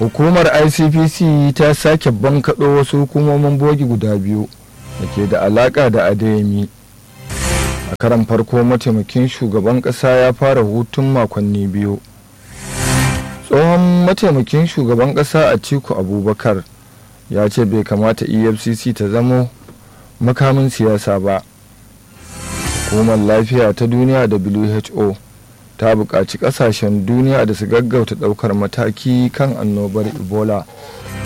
hukumar icpc ta sake bankaɗo wasu hukumomin bogi guda biyu da ke da alaƙa da adeyemi a karan farko mataimakin shugaban ƙasa ya fara hutun makonni biyu tsohon mataimakin shugaban ƙasa a ciku abubakar ya ce bai kamata efcc ta zamo makamin siyasa ba hukumar lafiya ta duniya who ta buƙaci ƙasashen duniya da su gaggauta ɗaukar mataki kan annobar ebola